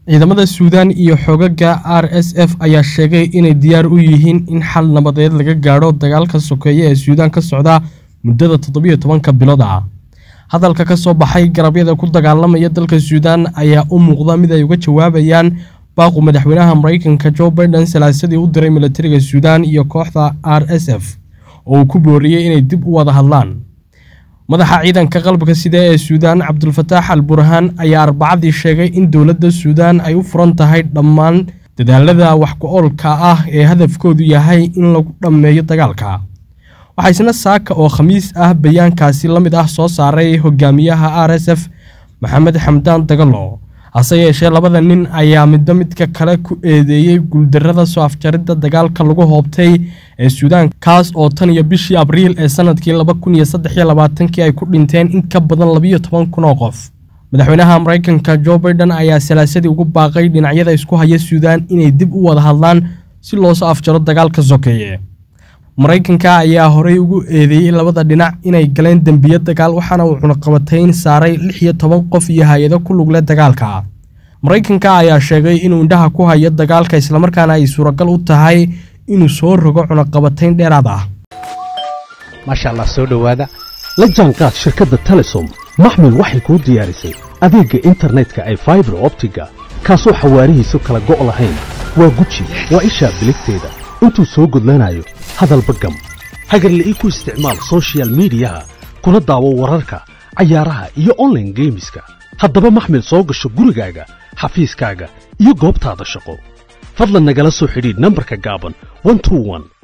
ciidamada suudaan iyo xogaga r s f ayaa sheegay inay diyaar u yihiin in xal nabadeed laga gaadho dagaalka sokeeye ee suudaan ka socda muddada toddobiyo tobanka bilood ah hadalka ka soo baxay garabyada ku dagaalamaya dalka suudaan ayaa u muuqda mid ay uga jawaabayaan baaqu madaxweynaha maraykanka jo baiden salaasadii u diray milatariga suudaan iyo kooxda r s f oo uu ku booriyey inay dib u wada hadlaan madaxa ciidanka qalabka sida ee suudaan cabdulfataax al burhaan ayaa arbacadii sheegay in dowladda suudaan ay u furan tahay dhammaan dadaalada wax ku-oolka ah ee hadafkoodu yahay in lagu dhammeeyo dagaalka waxaa isna saaka oo khamiis ah bayaankaasi la mid ah soo saaray hogaamiyaha r s f maxamed xamdaan dagalo hase yeeshee labada nin ayaa midba midka kale ku eedeeyey guuldarrada soo afjaridda dagaalka lagu hoobtay ee suudaan kaas oo tan iyo bishii abriil ee sanadkii laba kun iyo saddex iyo labaatankii ay ku dhinteen in ka badan labiyo toban kun oo qof madaxweynaha maraykanka jo baiden ayaa salaasadii ugu baaqay dhinacyada isku haya suudaan inay dib u wada hadlaan si loosoo afjaro dagaalka sokeeye maraykanka ayaa horey ugu eedeeyey labada dhinac inay galeen dembiyo dagaal waxaana uu cunaqabatayn saaray lix iyo toban qof iyo hay-ado ku lugle dagaalka maraykanka ayaa sheegay inuu indhaha ku hayo dagaalka islamarkaana ay suuragal u tahay inuu soo rogo cunaqabatayn dheeraad ah maasha allah soo dhowaada la jaanqaad shirkadda telesom maxmil waxay kuu diyaarisay adeegga internetka ay faibar optiga kaasoo xawaarihiisu kala go' lahayn waa guji waa ishaa biligteeda intuu soo gudlanayo hadalba gam hagarla'ii ku isticmaal sochial midiyaha kuna daawo wararka cayaaraha iyo onlaine geemiska haddaba maxmil soo gasho gurigaaga xafiiskaaga iyo goobtaada shaqo fadlan nagala soo xidhiidh nambarka gaaban